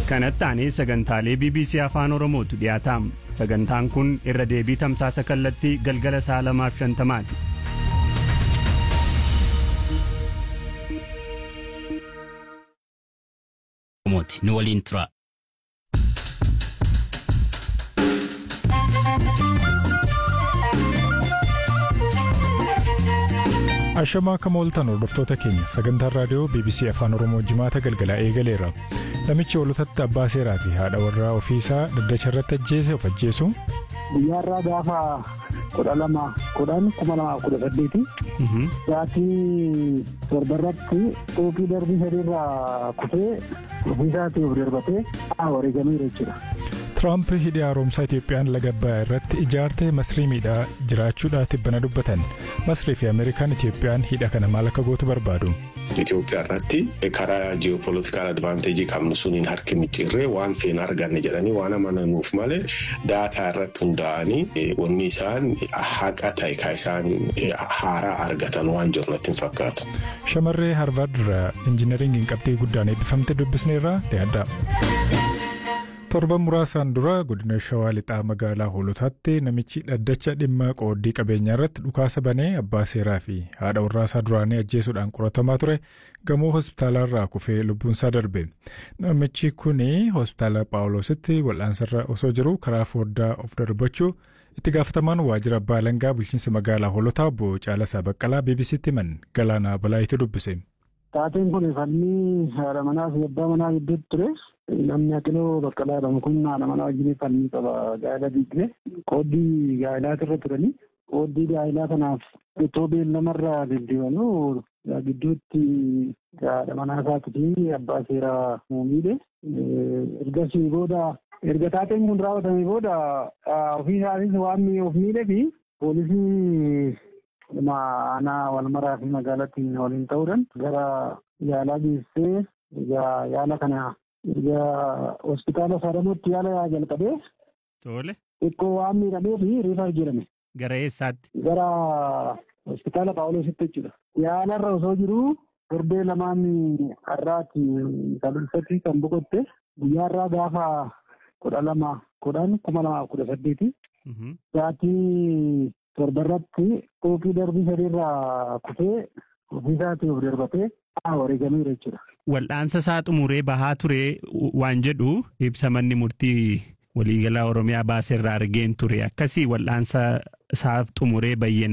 kanatti aanee sagantaalee bbc afaan oromootu dhiyaataam sagantaan kun irra deebii tamsaasa kallattii galgala sa'a lamaaf shantamaati nu waliin tura. Ashamaa akka mooltan hordoftoota keenya sagantaan raadiyoo BBC Afaan Oromoo jimaata galgalaa eegaleera. Namichi hoolotatti abbaa seeraa fi haadha warraa ofiisaa daddacha irratti ajjeese of ajjeesu. Guyyaarraa gaafa kudha lama kudhan kuma lamaaf kudha saddeeti. Sa'aatii torbarratti xuuxii darbii sadiirraa kufee ofiisaatii of darbatee wareegameera jechuudha. Tiraamp hidhi haaromsaa Itiyoophiyaan laga Abbayyaa irratti ijaartee masrii miidhaa jiraachuudhaa tibbana dubbatan. Masrii fi Ameerikaan Itiyoophiyaan hidha kana maal akka gootu barbaadu. Itoophiyaa irratti karaa ji'opolitikaal advaanteejii qabnu suniin harki micciirree waan feena arganne jedhanii waan amananuuf malee daataa irratti hundaa'anii wanni isaan haqa ta'e kan isaan haaraa argatan waan jiru natti hin fakkaatu. Shamarree Harvard irraa injiinaringiin qabxii guddaan eebbifamte dubbisneerraa dhiyaadha. torban muraasaan dura godina shawaa lixaa magaalaa hoolotaatti namichi dhaddacha dhimma qooddii qabeenyaa irratti dhukaasa banee abbaa seeraa fi haadha warraasaa duraanii ajjeesuudhaan qoratamaa ture gamoo hospitaalaarraa kufee lubbuunsaa darbe namichi kuni hospitaala paawuloositti wal'aansarra osoo jiru karaa fooddaa of darbachuu itti gaafatamaan waajjira abbaa alangaa bulchiinsa magaalaa hoolotaa obbo Caalasaa Baqqalaa BBC'tti himan galaanaa balaayitu dubbise. Taateen kun fannii haadha manaa fi abbaa manaa gidduutti ture. Namni Aqiloo Baqqalaa jedhamu kun haadha manaa wajjin fannii qaba gaa'ela diigdee qooddii gaa'ilaatu irra turanii qooddii gaa'ilaa kanaaf itoo beellamarraa deddeebanuu gidduutti haadha manaa isaatii fi abbaa seeraa muumiidhe. Ergasii booda erga taateen kun raawwatamee booda ofii isaatis waan of miidhee fi poolisii aanaa walmaraa fi magaalatti waliin ta'uudhaan gara yaalaa geessee yaala kana erga hospitaala saadamuutti yaala jalqabee. Tole. Xiqqoo waan miidhamee fi riifaa jedhame. Gara eessaatti? Gara hospitaala Paawuloositti jechuudha. Yaalarra osoo jiru torbee lamaan har'aati kalulfatti kan boqotte guyyaarraa gaafa kudha lama kudhan kuma lamaaf kudha saddeeti. Sa'aatii torbarratti xuuxii darbii sadiirraa kufee ofiisaatii of darbatee wareegameera jechuudha. Wal'aansa isaa xumuree bahaa ture waan jedhu ibsa manni murtii waliigalaa Oromiyaa baaseerraa argeen ture akkasii wal'aansa isaa xumuree bayyeen